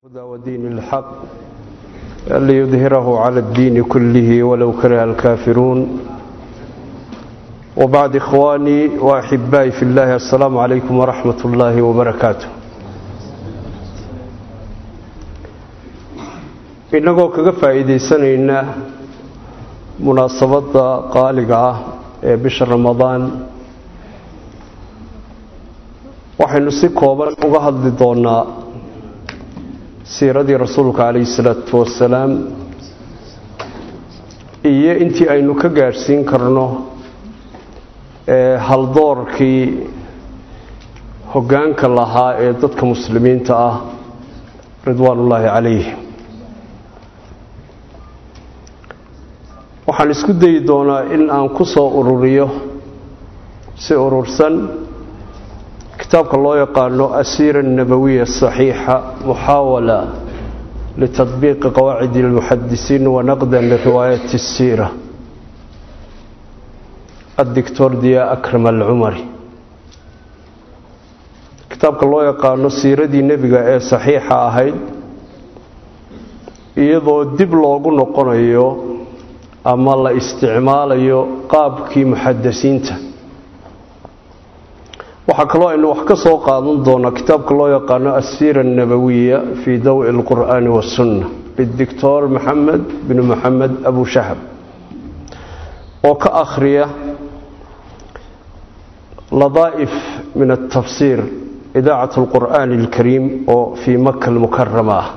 الهدى ودين الحق ليظهره على الدين كله ولو كره الكافرون وبعد إخواني وأحبائي في الله السلام عليكم ورحمة الله وبركاته inagoo kaga faa'iidaysanayna munaasabadda qaaliga ah ee bisha ramadaan waxaynu si kooban uga hadli doonaa siiradii rasuulka calayhi salaatu wasalaam iyo intii aynu ka gaadhsiin karno ee haldoorkii hoggaanka lahaa ee dadka muslimiinta ah ridwaanullaahi calayhim waxaan isku dayi doonaa in aan ku soo ururiyo si urursan kitaabka loo yaqaano asiira الnabawiya الصaxiixa muxaawala litadbiiqi qawaacid اlmuxadisiin wanaqda liriwaayat الsiira addictor diya akram alcumari kitaabka loo yaqaano siiradii nebiga ee saxiixa ahayd iyadoo dib loogu noqonayo ama la isticmaalayo qaabkii muxadisiinta waxaa kaloo aynu wax ka soo qaadan doonaa kitaabka loo yaqaano asiira الnabawiya fii dawi اlqur'aani waالsunna bidictor maxamed bn maxamed abu shahab oo ka akhriya ladaa'if min الtafsiir idaacat اlqur'aani اlkariim oo fii maka اlmukarama ah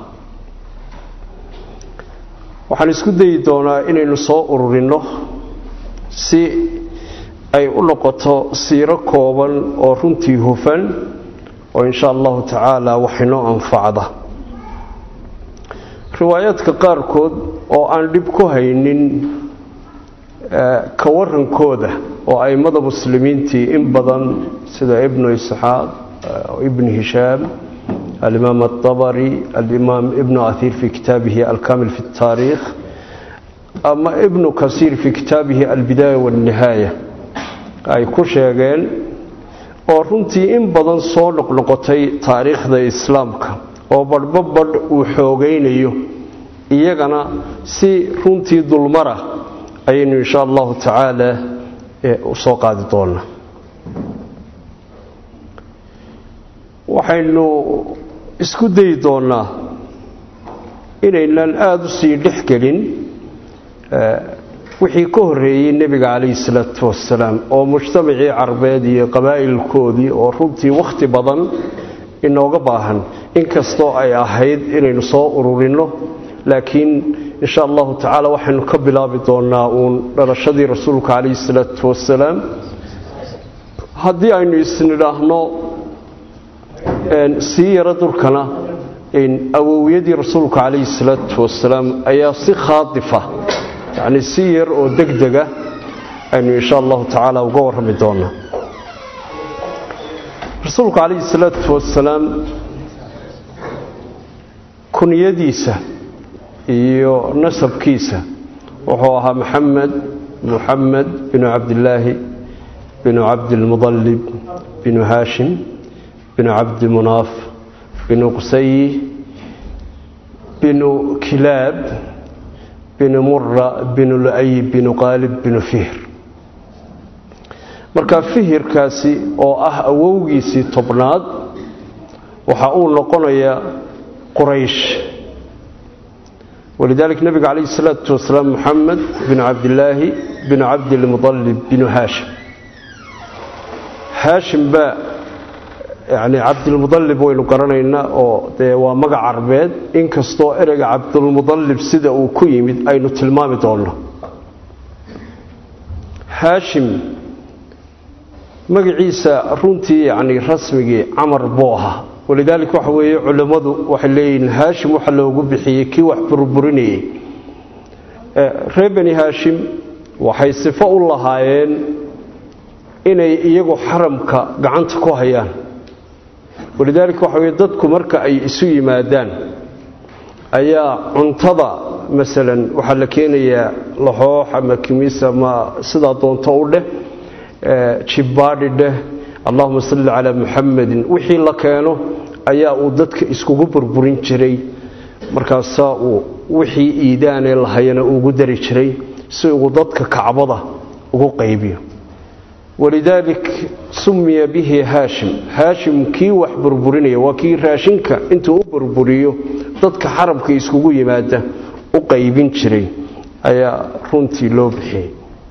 waxaan isku dayi doonaa inaynu soo ururinno si ay u noqoto siiro kooban oo runtii hufan oo insha allahu tacaala waxinoo anfacda riwaayaadka qaarkood oo aan dhib ku haynin ka warankooda oo aimada muslimiintii in badan sida ibnu isxaaq ibn hishaam alimaam aلطabari alimaam ibnu ahiir fi kitaabihi alkamil fi اtaariikh ama ibnu kasiir fi kitaabihi albidaaya wاlnihaaya ay ku sheegeen oo runtii in badan soo noqnoqotay taariikhda islaamka oo badhbo badh uu xoogaynayo iyagana si runtii dulmara ayaynu insha allahu tacaala u soo qaadi doonaa waxaynu isku dayi doonaa inaynan aada u sii dhex gelin wixii ka horreeyey nebiga calayhi salaatu wasalaam oo mujtamacii carbeed iyo qabaa'ilkoodii oo runtii wakhti badan inooga baahan inkastoo ay ahayd inaynu soo ururinno laakiin insha allahu tacaala waxaynu ka bilaabi doonaa uun dhalashadii rasuulka calayhi salaatu wasalaam haddii aynu isnidhaahno sii yaro dulkana awowyadii rasuulka calayhi salaatu wasalaam ayaa si khaadifa yacni si yar oo deg dega aynu insha allahu tacaala uga warrami doonaa rasuulku calayhi salaatu wasalaam kunyadiisa iyo nasabkiisa wuxuu ahaa maxamed muxamed binu cabdillaahi binu cabdilmudallib binu haashim binu cabdimunaaf binu qusayi binu kilaab binu mura binu lu-ay binu qaalib binu fihir marka fihirkaasi oo ah awowgiisii tobnaad waxa uu noqonayaa quraysh walidaalika nebiga calayhi salaatu wasalaam moxamed binu cabdillaahi binu cabdilmudallib binu haashim haashim baa yacni cabdilmudallib waynu garanaynaa oo dee waa magac carbeed inkastoo ereyga cabdilmudallib sida uu ku yimid aynu tilmaami doonno haashim magaciisa runtii yacni rasmigii camar buu ahaa walidaalika waxa weeye culimmadu waxay leeyihiin haashim waxa loogu bixiyey kii wax burburinayey reer beni haashim waxay sifo u lahaayeen inay iyagu xaramka gacanta ku hayaan walidaalika waxa weye dadku marka ay isu yimaadaan ayaa cuntada masalan waxaa la keenayaa laxoox ama kimis ama sidaa doonto u dheh jibbaadhi dheh allahuma salli calaa muxamadin wixii la keeno ayaa uu dadka iskugu burburin jiray markaasaa uu wixii iidaanee lahayana ugu dari jiray si uu dadka kacbada ugu qaybiyo walidaalik sumiya bihi haashim haashim kii wax burburinaya waa kii raashinka intuu u burburiyo dadka xarabka iskugu yimaada u qaybin jiray ayaa runtii loo bixiyey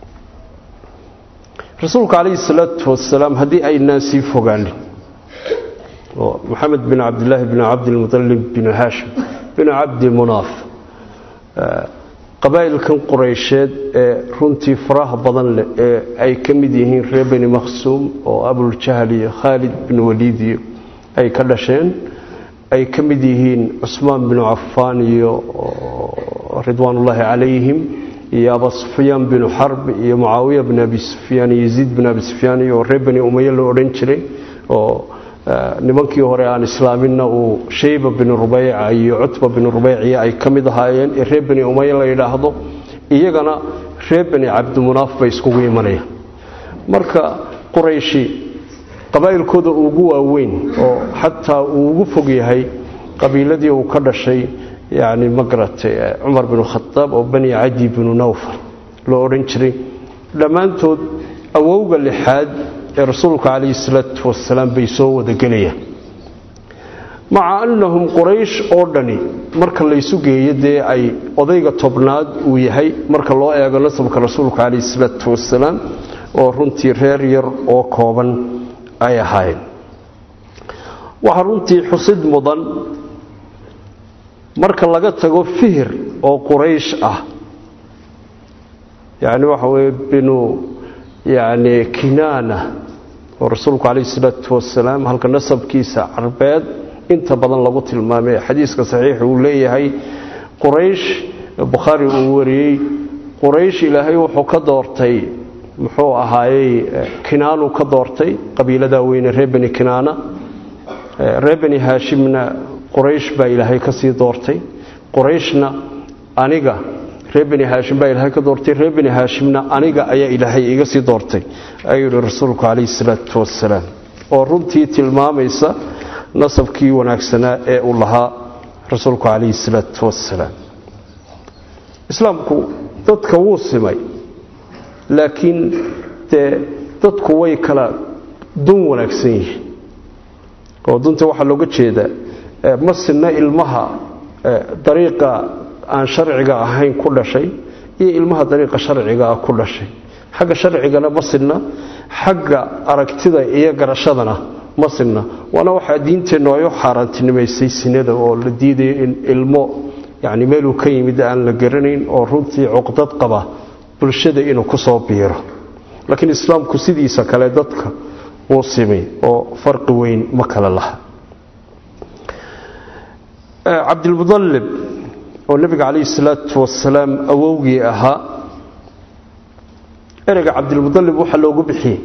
rasuulka calayhi salaatu wasalaam haddii aynaan sii fogaanin oo maxamed bin cabdilaahi bin cabdilmutalib bin haashim bin cabdi munaaf qabaa'ilkan qureysheed ee runtii faraha badan leh ee ay ka mid yihiin reer beni makhsuum oo abuljahl iyo khaalid bin waliid iyo ay ka dhasheen ay ka mid yihiin cusmaan binu cafaan iyo ridwaanullaahi calayhim iyo aba sufyaan binu xarb iyo mucaawiya bin abi sufyaan iyo yaziid bin abi sufyaan iyo reer beni umaye loo odhan jiray oo nimankii hore aan islaaminna uu shayba bin rubeyca iyo cutba bin rubeyciya ay ka mid ahaayeen ee reer beni umaye la yidhaahdo iyagana reer beni cabdimunaaf bay iskugu imanayaan marka qurayshi qabaa'ilkooda ugu waaweyn oo xataa uu ugu fog yahay qabiiladii uu ka dhashay yani magaratay cumar binu khadaab oo bani cadi binu nawfal loo odhan jiray dhammaantood awowga lixaad ee rasuulka calayhi salaatu wasalaam bay soo wadagelayaan maca annahum quraysh oo dhani marka laysu geeyo dee ay odayga tobnaad uu yahay marka loo eego nasabka rasuulka calayhi salaatu wasalaam oo runtii reer yar oo kooban ay ahaayeen waxaa runtii xusid mudan marka laga tago fihir oo quraysh ah yani waxa weye binu yani kinaana oo rasuulku calayhi salaatu wasalaam halka nasabkiisa carbeed inta badan lagu tilmaamay xadiiska saxiix uu leeyahay quraysh bukhaari uu wariyey quraysh ilaahay wuxuu ka doortay muxuu ahaayey kinaanuu ka doortay qabiiladaa weyne reer beni kinaana reer beni haashimna quraysh baa ilaahay ka sii doortay qurayshna aniga reer beni haashim baa ilaahay ka doortay reer beni haashimna aniga ayaa ilaahay iga sii doortay ayuu yihi rasuulku calayhi salaatu wasalaam oo runtii tilmaamaysa nasabkii wanaagsanaa ee uu lahaa rasuulku calayhi salaatu wasalaam islaamku dadka wuu simay laakiin dee dadku way kala dun wanaagsan yihiin oo dunta waxaa looga jeedaa ma sinna ilmaha dariiqa aan sharciga ahayn ku dhashay iyo ilmaha dariiqa sharciga ah ku dhashay xagga sharcigana ma sinna xagga aragtida iyo garashadana ma sinna waana waxaa diinteennu ay u xaaraantinimaysay sinada oo la diidayo in ilmo yani meeluu ka yimid aan la garanayn oo runtii cuqdad qaba bulshada inuu ku soo biiro laakiin islaamku sidiisa kale dadka wuu simay oo farqi weyn ma kale laha cabdilmudalib oo nebiga calayhi salaatu wasalaam awowgii ahaa ereyga cabdilmudalib waxaa loogu bixiyey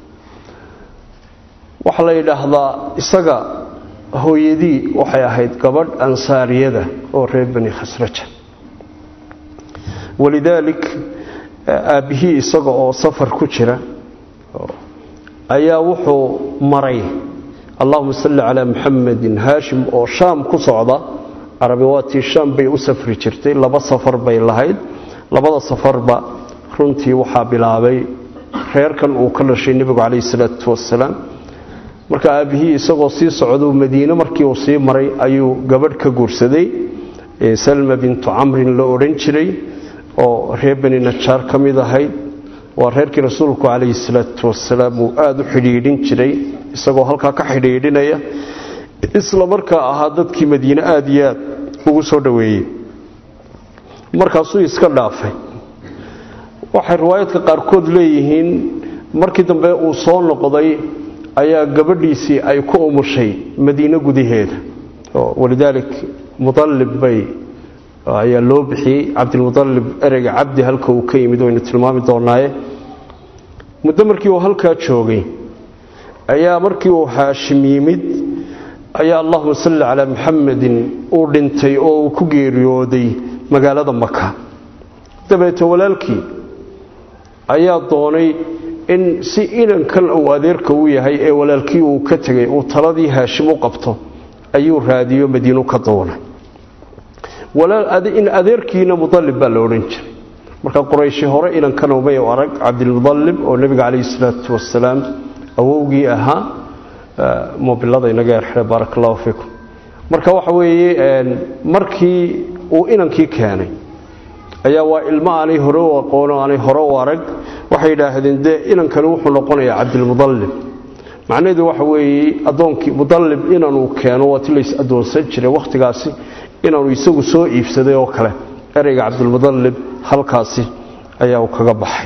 waxaa la yidhaahdaa isaga hooyadii waxay ahayd gabadh ansaariyada oo reer bani khasraja walidaalik aabbihii isaga oo safar ku jira ayaa wuxuu maray allahuma salli calaa muxamedin haashim oo shaam ku socda carabi waatii shaam bay u safri jirtay laba safar bay lahayd labada safarba runtii waxaa bilaabay reerkan uu ka dhashay nebigu calayhi salaatu wasalaam marka aabbihii isagoo sii socduu madiine markii uu sii maray ayuu gabadh ka guursaday salma bintu camrin la odhan jiray oo reer beni najaar ka mid ahayd waa reerkii rasuulku calayhi salaatu wasalaam uu aada u xidhiidhin jiray isagoo halkaa ka xidhiidhinaya isla markaa ahaa dadkii madiine aada iyo aad ugu soo dhoweeyey markaasuu iska dhaafay waxay riwaayadka qaarkood leeyihiin markii dambe uu soo noqday ayaa gabadhiisii ay ku umushay madiine gudaheeda walidaalik mualib bay ayaa loo bixiyey cabdilmualib ereyga cabdi halka uu ka yimid waynu tilmaami doonaaye muddo markii uu halkaa joogay ayaa markii uu haashim yimid ayaa allahuma salli calaa muxamedin uu dhintay oo uu ku geeriyooday magaalada maka dabeete walaalkii ayaa doonay in si inankan uu adeerka u yahay ee walaalkii uu ka tegay uu taladii haashim u qabto ayuu raadiyo madiinu ka doonay in adeerkiina mudalib baa la odhan jiray marka qurayshi hore inankana umay arag cabdilmudalib oo nebiga calayhi salaatu wasalaam awowgii ahaa mobilada inaga erxire baaraka allahu fiikum marka waxa weeye markii uu inankii keenay ayaa waa ilmo aanay hore u aqoono aanay hore u arag waxay yidhaahdeen dee inankani wuxuu noqonayaa cabdilmudalib macnaheedu waxa weeye addoonkii mudalib inanuu keeno waa ti lays addoonsan jiray wakhtigaasi inaanu isagu soo iibsaday oo kale ereyga cabdilmudalib halkaasi ayaa uu kaga baxay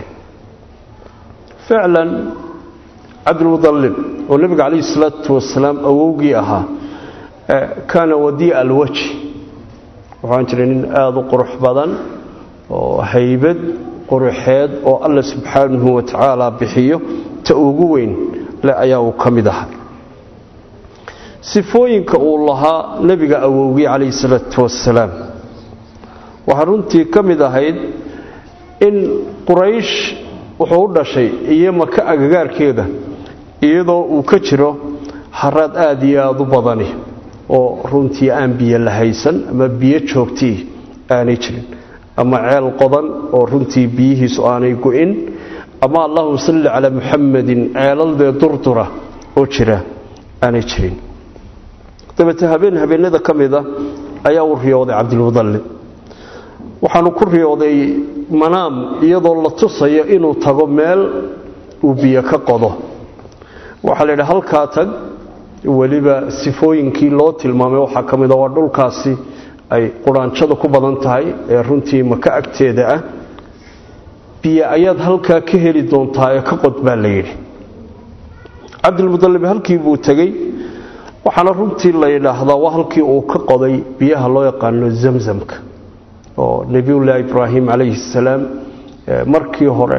ficlan cabdilmudalib oo nebiga calayhi salaatu wasalaam awowgii ahaa kaana wadiica alwaji waxaan jiray nin aada u qurux badan oo haybad quruxeed oo alla subxaanahu wa tacaala bixiyo ta ugu weyn le ayaa uu ka mid ahaa sifooyinka uu lahaa nebiga awowgii calayhi salaatu wasalaam waxaa runtii ka mid ahayd in quraysh wuxuu u dhashay iyo maka agagaarkeeda iyadoo uu ka jiro haraad aada iyo aada u badani oo runtii aan biyo la haysan ama biyo joogtii aanay jirin ama ceel qodan oo runtii biyihiisu aanay go-in ama allahuma salli calaa muxamadin ceelaldee durdura oo jira aanay jirin dabeete habeen habeenada ka mida ayaa uu riyooday cabdilmudalib waxaanu ku riyooday manaam iyadoo la tusayo inuu tago meel uu biyo ka qodo waxaa la yidhi halkaa tag weliba sifooyinkii loo tilmaamay waxaa ka mida waa dhulkaasi ay quraanjada ku badan tahay ee runtii maka agteeda ah biyo ayaad halkaa ka heli doontaa ee ka qod baa la yidhi cabdilmudalib halkii buu tegey waxaana runtii la yidhaahdaa waa halkii uu ka qoday biyaha loo yaqaano zamzamka oo nebiyullaahi ibraahim calayhi salaam markii hore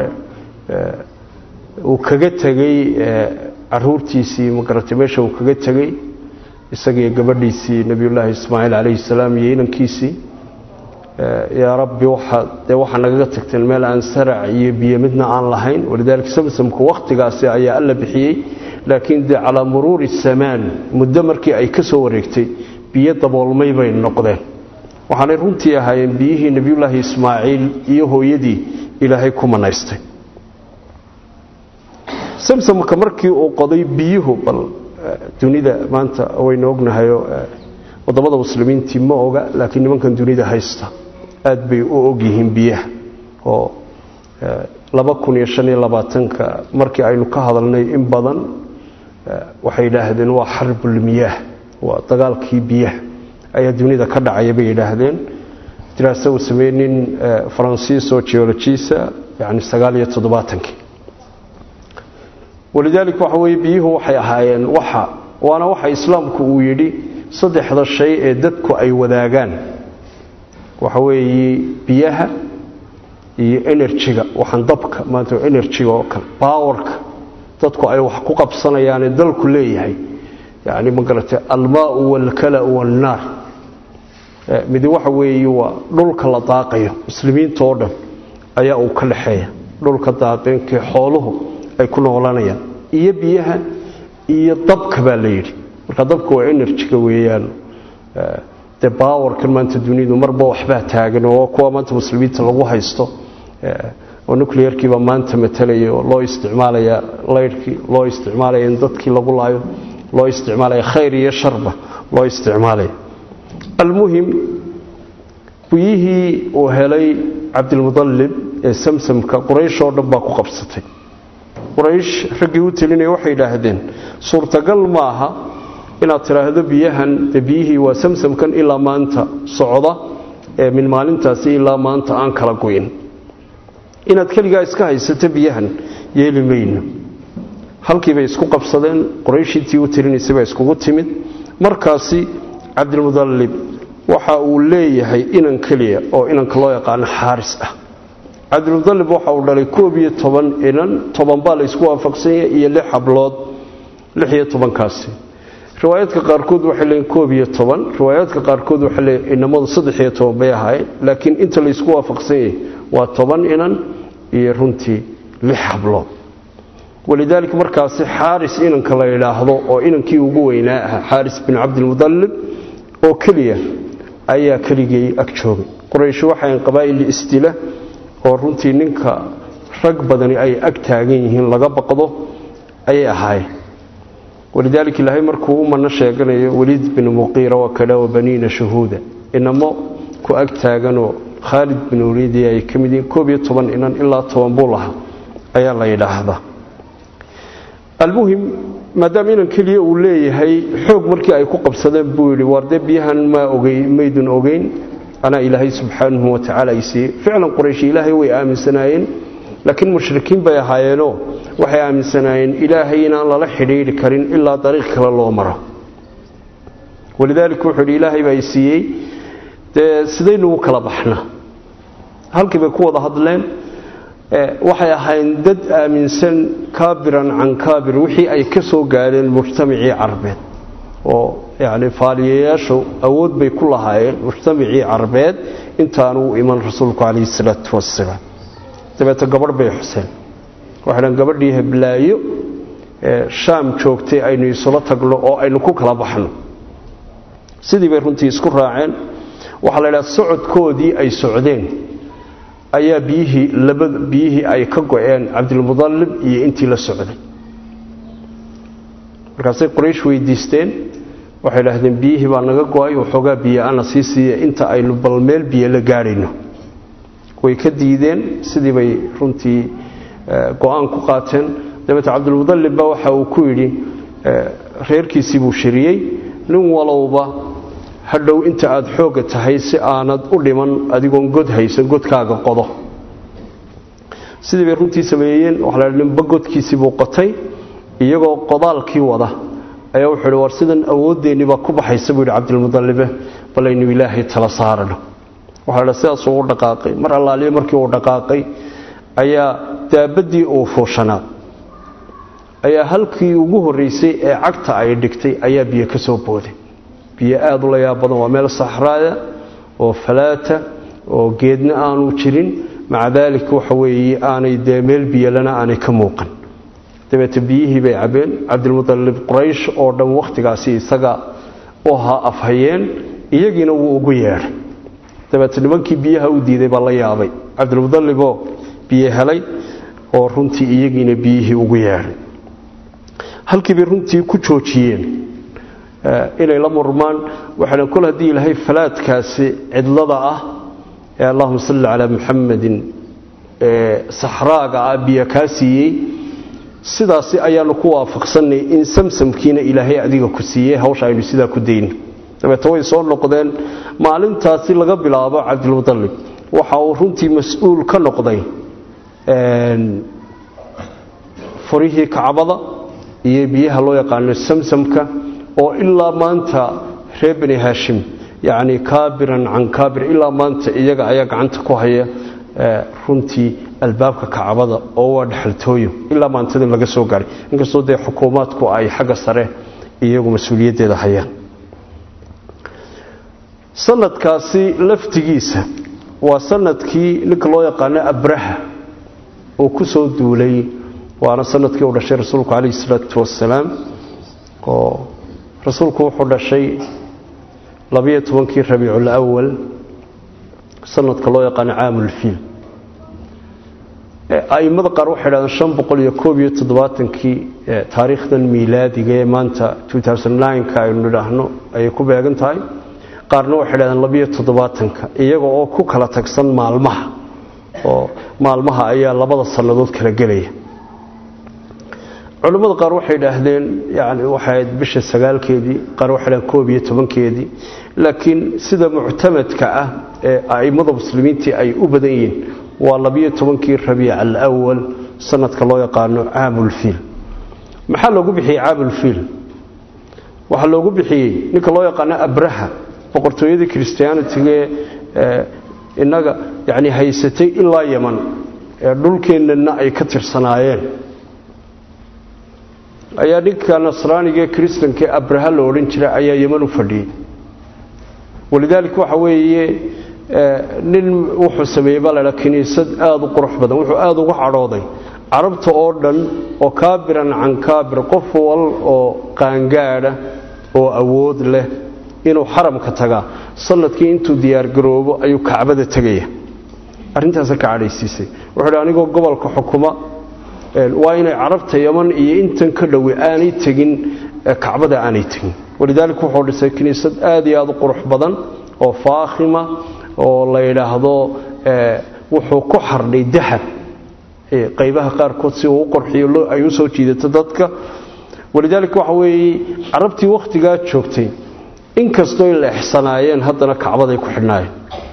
uu kaga tegey caruurtiisii magaratay meesha uu kaga tegey isagiiyo gabadhiisii nebiyullaahi ismaaciil calayhi salaam iyo inankiisii yaa rabbi dee waxaa nagaga tagteen meel aan sarac iyo biyo midna aan lahayn walidaalika samsamku wakhtigaasi ayaa alla bixiyey laakiin dee calaa muruuri samaan muddo markii ay ka soo wareegtay biyo daboolmay bay noqdeen waxaanay runtii ahaayeen biyihii nebiyullaahi ismaaciil iyo hooyadii ilaahay ku manaystay samsamka markii uu qoday biyuhu bal dunida maanta waynu ognahayo wadamada muslimiintii ma oga laakiin nimankan dunida haysta aad bay u ogyihiin biyaha oo laba kun iyo shan iyo labaatanka markii aynu ka hadalnay in badan waxay yidhaahdeen waa xarbulmiyaah waa dagaalkii biyaha ayaa dunida ka dhacaya bay yidhaahdeen diraasa uu sameeyey nin faransiis oo geologisa yani sagaal iyo toddobaatankii walidaalika waxa weye biyuhu waxay ahaayeen waxa waana waxa islaamku uu yidhi saddexda shay ee dadku ay wadaagaan waxa weeye biyaha iyo enerjiga waxaan dabka maanta enerjiga oo kale bawarka dadku ay wax ku qabsanayaane dalku leeyahay yani ma garatay almaau walkala'u walnaar midi waxa weeye waa dhulka la daaqayo muslimiinta oo dhan ayaa uu ka dhexeeya dhulka daaqeenkii xooluhu ay ku noolanayaan iyo biyaha iyo dabka baa la yidhi marka dabka waa enerjiga weeyaan dee bawarkan maanta dunidu marba waxbaa taagan oo kuwa maanta muslimiinta lagu haysto oo nuclearkiiba maanta matalaya oo loo isticmaalaya laydhkii loo isticmaalaya in dadkii lagu laayo loo isticmaalaya khayr iyo sharba loo isticmaalaya almuhim biyihii uu helay cabdilmudalib ee samsamka quraysh oo dhan baa ku qabsatay quraysh raggii u telinaya waxay yidhaahdeen suurtagal maaha inaad tidhaahdo biyahan dee biyihii waa samsamkan ilaa maanta socda ee min maalintaasi ilaa maanta aan kala goyn inaad keligaa iska haysato biyahan yeeli mayno halkiibay isku qabsadeen qurayshintii u telinaysay baa iskugu timid markaasi cabdilmudalib waxa uu leeyahay inan keliya oo inanka loo yaqaano xaaris ah cabdilmudalib waxa uu dhalay koob iyo toban inan toban baa la ysku waafaqsanya iyo lix hablood lix iyo tobankaasi riwaayaadka qaarkood waxay leeyiin koob iyo toban riwaayaadka qaarkood waxay leeyiin inamadu saddex iyo toban bay ahaayeen laakiin inta la ysku waafaqsan yahay waa toban inan iyo runtii lix hablood walidaalika markaasi xaaris inanka la yidhaahdo oo inankii ugu weynaa ahaa xaaris bin cabdilmudallib oo keliya ayaa keligii ag joogay quraysh waxayn qabaa'il istila oo runtii ninka rag badani ay ag taagan yihiin laga baqdo ayay ahaayeen walidaalika ilaahay markuu u mano sheeganayo weliid bin muqiira wa kada wa baniina shahuuda inamo ku ag taaganoo khaalid bin waliidi ay ka mid yihiin koob iyo toban inan ilaa toban buu lahaa ayaa la yidhaahdaa almuhim maadaama inan keliya uu leeyahay xoog markii ay ku qabsadeen buu yidhi waar dee biyahan maa ogey maydun ogeyn anaa ilaahay subxaanahu watacaala ay siiyey ficlan qurayshi ilaahay way aaminsanaayeen laakiin mushrikiin bay ahaayeenoo waxay aaminsanaayeen ilaahay inaan lala xidhiidhi karin ilaa dariiq kale loo maro walidaalika wuxuu yidhi ilaahay baa i siiyey dee sidaynugu kala baxna halkii bay ku wada hadleen waxay ahayn dad aaminsan kaabiran can kaabir wixii ay ka soo gaadheen mujtamacii carbeed oo yani faaliyayaashu awood bay ku lahaayeen mujtamacii carbeed intaanu u iman rasuulku calayhi salaatu wasalaam dabeete gabadh bay xuseen waxay dhan gabadhii heblaayo shaam joogtay aynu isula tagno oo aynu ku kala baxno sidii bay runtii isku raaceen waxaa la idhaha socodkoodii ay socdeen ayaa biyihii laba biyihii ay ka go-een cabdilmudallib iyo intii la socday markaasay quraysh weydiisteen waxay idhaahdeen biyihii baa naga go-ay waxoogaa biyo ana sii siiya inta aynu bal meel biyo la gaadhayno way ka diideen sidii bay runtii go-aan ku qaateen dabeete cabdilmudallib baa waxa uu ku yidhi reerkiisii buu shiriyey nin walowba hadhow inta aada xoogga tahay si aanad u dhiman adigoon god haysan godkaaga qodo sidii bay runtii sameeyeen waxa la ninba godkiisii buu qotay iyagoo qodaalkii wada ayaa wuxuu hi war sidan awooddeennii baa ku baxaysa buu yidhi cabdilmudallibe balaynu ilaahay tala saarano waxaa la sidaasuu u dhaqaaqay mar allaaliye markii uu dhaqaaqay ayaa daabaddii uu fuushanaa ayaa halkii ugu horraysay ee cagta ay dhigtay ayaa biyo ka soo booday biyo aada u la yaab badan waa meel saxraaya oo falaata oo geedna aanu jirin maca daalika waxa weeye aanay dee meel biyolana aanay ka muuqan dabeete biyihii bay cabeen cabdilmudallib quraysh oo dhan wakhtigaasi isaga u ahaa afhayeen iyagiina wuu ugu yeedhay dabeete nimankii biyaha u diiday baa la yaabay cabdilmudalliboo biyo helay oo runtii iyagiina biyihii ugu yeedhay halkii bay runtii ku joojiyeen inay la murmaan waxaana kol haddii ilaahay falaadkaasi cidlada ah ee allahuma salli calaa muxamadin saxraaga ah biyo kaa siiyey sidaasi ayaanu ku waafaqsannay in samsamkiina ilaahay adiga ku siiyey hawsha aynu sidaa ku dayno dabeete way soo noqdeen maalintaasi laga bilaabo cabdilmudallib waxa uu runtii mas-uul ka noqday furihii kacbada iyo biyaha loo yaqaano samsamka oo ilaa maanta reer bani haashim yacni kaabiran can kaabir ilaa maanta iyaga ayaa gacanta ku haya runtii albaabka kacbada oo waa dhexaltooyo ilaa maantada laga soo gaaray inkastoo dee xukuumaadku ay xagga sare iyagu mas-uuliyaddeeda hayaan sanadkaasi laftigiisa waa sanadkii ninka loo yaqaano abraha oo ku soo duulay waana sanadkii uu dhashay rasuulku calayhi salaatu wasalaam oo rasuulku wuxuu dhashay labiyo tobankii rabiicul awal sanadka loo yaqaano caamulfiil a'immada qaar waxay dhahdeen shan boqol iyo koob iyo toddobaatankii taariikhdan miilaadiga ee maanta ka aynu nidhaahno ayay ku beegan tahay qaarna waxay dhahdeen labiyo toddobaatanka iyaga oo ku kala tagsan maalmaha oo maalmaha ayaa labada sannadood kala gelaya culimmada qaar waxay dhaahdeen yani waxayd bisha sagaalkeedii qaar waxay dhahdeen koob iyo tobankeedii laakiin sida muctamadka ah ee a'immada muslimiintii ay u badan yihiin waa labiyo tobankii rabiic alawal sanadka loo yaqaano caamulfiil maxaa loogu bixiyey caamulfiil waxaa loogu bixiyey ninka loo yaqaano abraha boqortooyadii christianitiga ee innaga yani haysatay ilaa yaman ee dhulkeennana ay ka tirsanaayeen ayaa ninka nasraaniga ee kristanka ee abraha la odhan jira ayaa yeman u fadhiyey walidaalika waxa weeye nin wuxuu sameeyey baa laydhaa kiniisad aada u qurux badan wuxuu aada uga cadhooday carabta oo dhan oo kaabiran can kaabir qof wal oo qaangaadha oo awood leh inuu xaramka tagaa sanadkii intuu diyaargaroobo ayuu kacbada tegaya arrintaasa ka cadhaysiisay wuxuu hi anigoo gobolka xukuma waa inay carabta yaman iyo intan ka dhowe aanay tegin kacbada aanay tegin walidaalika wuxuu dhisay kiniisad aad iyo aad u qurux badan oo faakhima oo la yidhaahdo wuxuu ku xardhay dahab qaybaha qaarkood si uu u qorxiyo ay u soo jiidato dadka walidaalika waxa weeye carabtii wakhtigaa joogtay inkastoo la exsanaayeen haddana kacbaday ku xidhnaayeen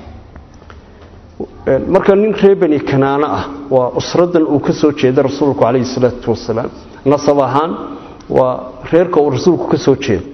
marka nin reer bani kanaana ah waa usradan uu ka soo jeeda rasuulku calayhi salaatu wasalaam nasab ahaan waa reerka uu rasuulku ka soo jeeda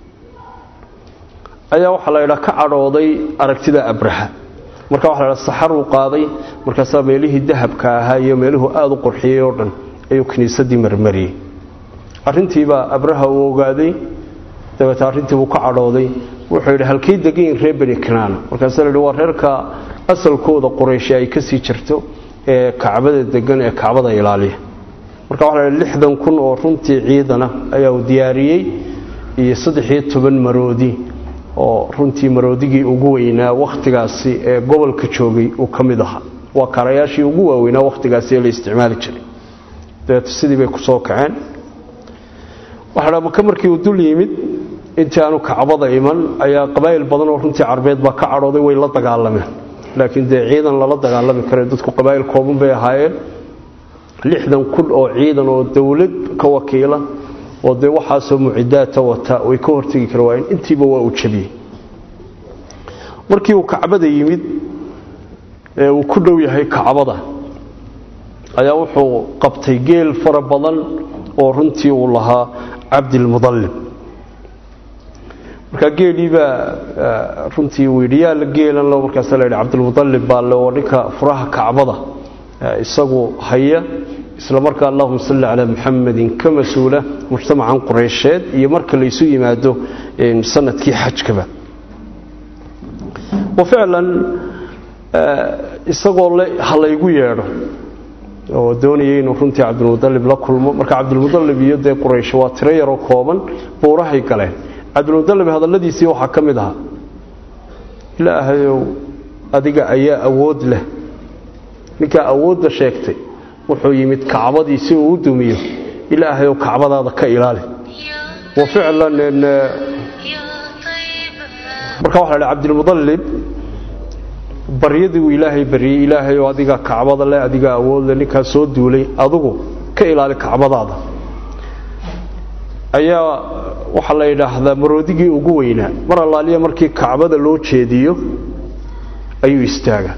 ayaa waxaa la ydhaa ka cadhooday aragtida abraha marka waxa la ydhaa saxaruu qaaday markaasaa meelihii dahabka ahaa iyo meeluhu aada u qurxiyey oo dhan ayuu kiniisadii marmariyey arrintiibaa abraha uu ogaaday dabeete arrintii buu ka cadhooday wuxuu yidhi halkay degayin reer bani kanaana markaasa la yidhi waa reerka asalkooda qurayshi ay ka sii jirto ee kacbada degan ee kacbada ilaaliya marka waxa la yidhi lixdan kun oo runtii ciidana ayaa uu diyaariyey iyo saddex-iyo toban maroodi oo runtii maroodigii ugu weynaa wakhtigaasi ee gobolka joogay uu ka mid ahaa waa kaarayaashii ugu waaweynaa wakhtigaasi ee la isticmaali jiray dabeete sidii bay ku soo kaceen waxaa maka markii uu dul yimid intii aanu kacbada iman ayaa qabaa'il badan oo runtii carbeed baa ka cadhooday way la dagaalameen laakiin dee ciidan lala dagaalami kare dadku qabaa'il kooban bay ahaayeen lixdan kun oo ciidan oo dowlad ka wakiila oo dee waxaasoo mucidaata wata way ka hortegi kara waayeen intiiba waa uu jabiyey markii uu kacbada yimid ee uu ku dhow yahay kacbada ayaa wuxuu qabtay geel fara badan oo runtii uu lahaa cabdilmudallib markaa geelii baa runtii uu yidhi yaa la geelan lo markaasa la yidhi cabdilmudallib baa le oo ninka furaha kacbada isagu haya isla markaa allahuma salli calaa muxamadin ka mas-uula mujtamacan qureysheed iyo marka laysu yimaado sanadkii xajkaba wa ficlan isagoo le ha laygu yeedho oo doonayay inuu runtii cabdilmudallib la kulmo marka cabdilmudallib iyo dee quraysh waa tiro yaroo kooban buurahay galeen cabdilmudallib hadalladiisii waxaa ka mid ahaa ilaahayow adiga ayaa awood leh ninkaa awoodda sheegtay wuxuu yimid kacbadii si uu u dumiyo ilaahayow kacbadaada ka ilaali wa ficlan marka waxa la cabdilmudallib baryadii uu ilaahay baryey ilaahayoo adigaa kacbada leh adigaa awood leh ninkaa soo duulay adigu ka ilaali kacbadaada ayaa waxaa la yidhaahdaa maroodigii ugu weynaa mar allaaliya markii kacbada loo jeediyo ayuu istaaga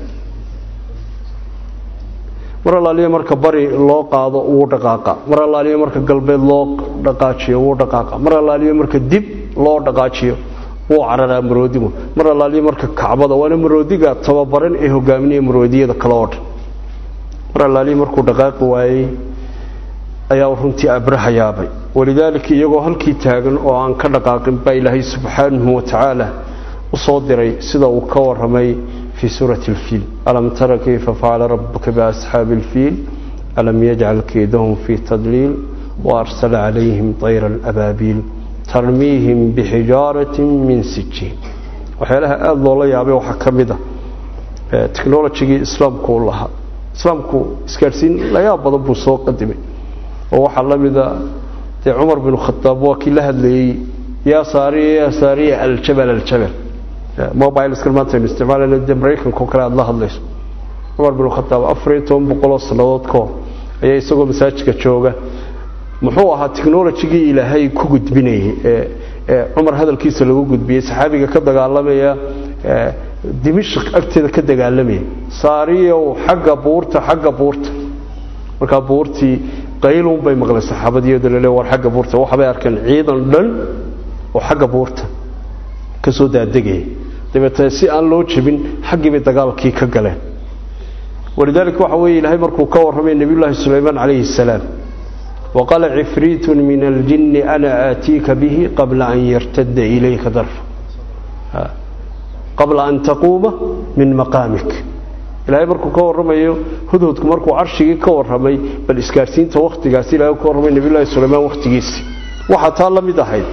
mar allaaliya marka bari loo qaado wuu dhaqaaqa mar allaaliya marka galbeed loo dhaqaajiyo wuu dhaqaaqa mar allaaliya marka dib loo dhaqaajiyo wuu cararaa maroodigu mar allaaliya marka kacbada waana maroodiga tababaran ee hogaaminaya maroodiyada kale oo dhan mar allaaliya markuu dhaqaaqi waayey ayaa runtii abraha yaabay walidaalika iyagoo halkii taagan oo aan ka dhaqaaqin baa ilaahay subxaanahu watacaala u soo diray sida uu ka waramay fii suurati alfiil alam tara kayfa facala rabuka biasxaabi alfiil alam yajcal keydahum fii tadliil waarsala calayhim tayra alabaabiil tarmiihim bixijaaratin min sijiin waxyaalaha aada loola yaabay waxaa ka mid a technologigii islaamku u lahaa islaamku isgaadhsiin layaab badan buu soo qadimay oo waxaa la mida dee cumar bin khadaab waa kii la hadlayey yaa saariya yaa saariya aljabal aljabal mobileskan maanta aynu isticmaalayna dee maraykanka oo kale aada la hadlayso cumar bin khadaab afar iyo toban boqoloo sannadood ka hor ayaa isagoo masaajidka jooga muxuu ahaa technologigii ilaahay ku gudbinayay ee cumar hadalkiisa lagu gudbiyey saxaabiga ka dagaalamaya dimishq agteeda ka dagaalamaya saariyow xagga buurta xagga buurta markaa buurtii qayluun bay maqleen saxaabadiyadu lale war xagga buurta waxbay arkeen ciidan dhan oo xagga buurta ka soo daadegaya dabeetee si aan loo jebin xaggii bay dagaalkii ka galeen walidaalika waxa weeye ilaahay markuu ka warramay nebiyullaahi sulaymaan calayhi salaam وقال عفريت من الجن أنا آتيك به قبل أن يرتد إليك ضرف قبل أن تقوم من مقامك ilaahay markuu ka warramayo hudhudku markuu carshigii ka warramay bal isgaarsiinta wakhtigaasi ilahay ka warramay nebiyullaahi sulaymaan wakhtigiisii waxaa taa la mid ahayd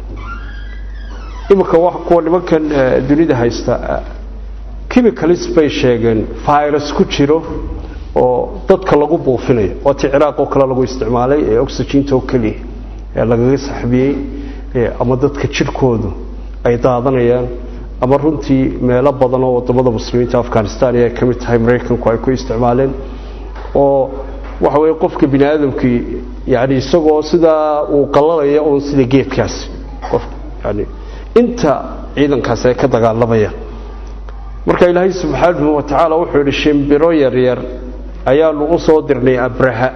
iminka kuwa nimankan dunida haysta chemicalis bay sheegeen virus ku jiro oo dadka lagu buufinayo waa ti ciraaq oo kale lagu isticmaalay ee oxyginta oo keliya ee lagaga saxbiyey ama dadka jidhkoodu ay daadanayaan ama runtii meelo badan oo wadamada muslimiinta afghanistan ay ka mid tahay maraykanku ay ku isticmaaleen oo waxa weye qofka bini aadamkii yani isagoo sidaa uu qalalaya uun sida geedkaasi qof yani inta ciidankaasi ay ka dagaalamayaan marka ilaahay subxaanahu wa tacaala wuxuu yidhi shimbiro yaryar ayaanu u soo dirnay abraha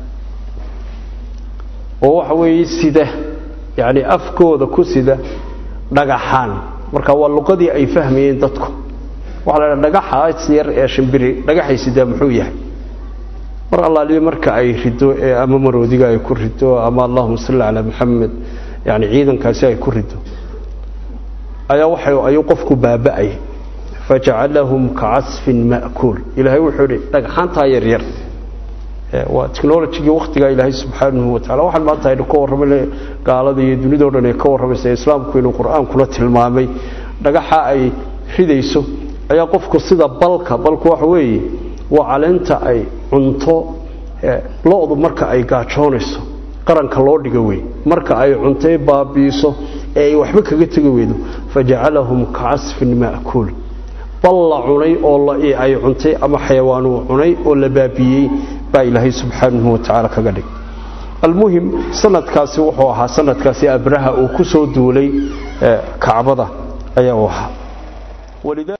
oo waxa weeye sida yani afkooda ku sida dhagaxaan marka waa luqadii ay fahmayeen dadku waxaa la dhaha dhagaxaas yar ee shimbiri dhagaxay sidaa muxuu yahay mar allaaliyo marka ay rido ee ama maroodiga ay ku rido ama allahuma salli calaa maxamed yani ciidankaasi ay ku rido ayaa waxa ayuu qofku baaba'ay fajacalahum kacasfin ma'kuul ilaahay wuxuu yidhi dhagxaantaa yaryar waa technologigii wakhtigaa ilaahay subxaanahu watacala waxaan maanta aynu ka warramay gaalada iyo dunidao dhan ay ka warramaysa islaamku inuu qur-aankuna tilmaamay dhagaxa ay ridayso ayaa qofku sida balka balku waxa weeye waa caleenta ay cunto lo-du marka ay gaajoonayso qaranka loo dhiga wey marka ay cuntay baabiiso ee ay waxba kaga tegi weydo fajacalahum kacasfin ma'kuul bal la cunay oo ay cuntay ama xayawaanuu cunay oo la baabiyey baa ilaahay subxaanahu watacaala kaga dhig almuhim sanadkaasi wuxuu ahaa sanadkaasi abraha uu ku soo duulay kacbada ayaa u ahaa